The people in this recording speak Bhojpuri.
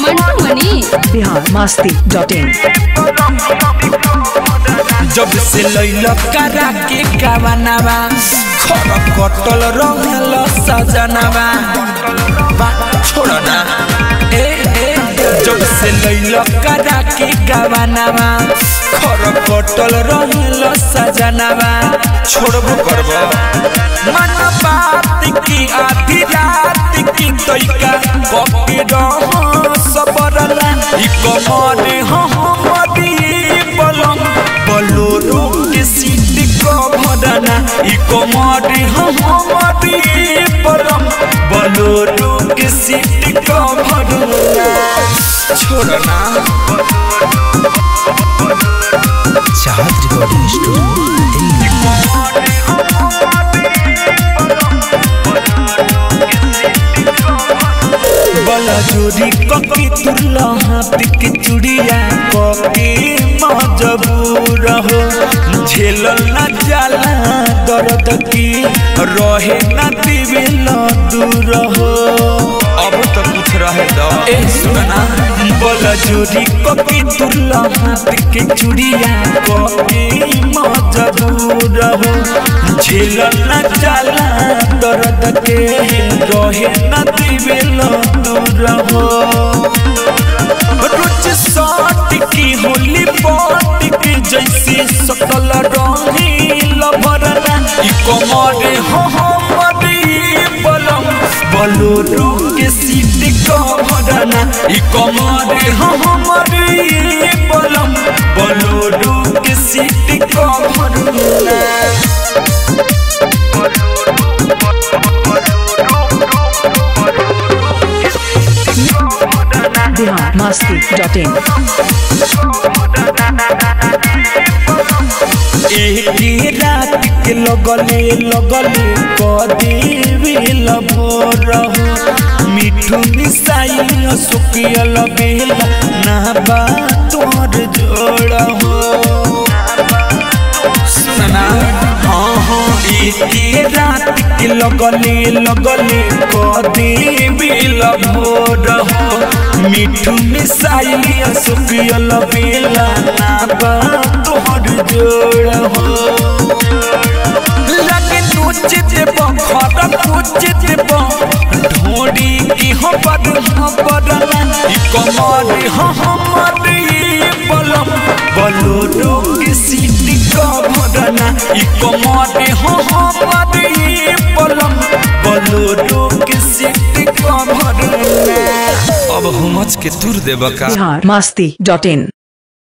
मंटू मनी बिहार मस्ती डॉट इन जब से लैल करा के कावनावा खर कटल रहल सजनावा बा छोड़ ना ए ए जब से लैल करा के कावनावा खर कटल रहल सजनावा छोड़बो करबो मन बात की आधी रात की तैका कपी रह सबरला ई कमर हमरी बलम बलोरो के सीट कभरना ई कमर हमरी बलम बलोरो के सीट कभरना छोड़ना चाहत रिकॉर्डिंग स्टूडियो दिल्ली बला चोरी कके तुरला हाथ के चुड़िया कके मजबूर हो झेलल न जाला दर्द की रहे न दिविल दूर हो अब तो कुछ रहे दो ए सुनना बला चोरी कके तुरला हाथ के चुड़िया कके मजबूर हो झेलल न जाला दर्द के रहे न दिविल दूर हो रोज साट की होली पाट की जैसे सकल रंगील भरना ई कमर हो हमरी बलम बलोरू के सीट का भरना ई कमर हो हमरी बलम बलोरू के सीट का भरना बिहार मस्ती डॉट इन एक रात के लगले लगले कदेवी भोर हो मिठू मिसाई सुकियल बेला ना बा तोर जोड़ हो सुनना हाँ हाँ एक रात के लगले लगले कदेवी भोर हो मिठू मिसाई सुकियल बेला ना बा तोहर जोड़ हो लगे नोच देब घर पूछ देब ढोड़ी की हो बड़ हो बड़ना ई कमर हो हमर ई बलम बलोरो के सीट का भरना ई कमर हो हमर ई बलम बलोरो के सीट का भरना अब हुमच के तुर देब का बिहार मस्ती डॉट इन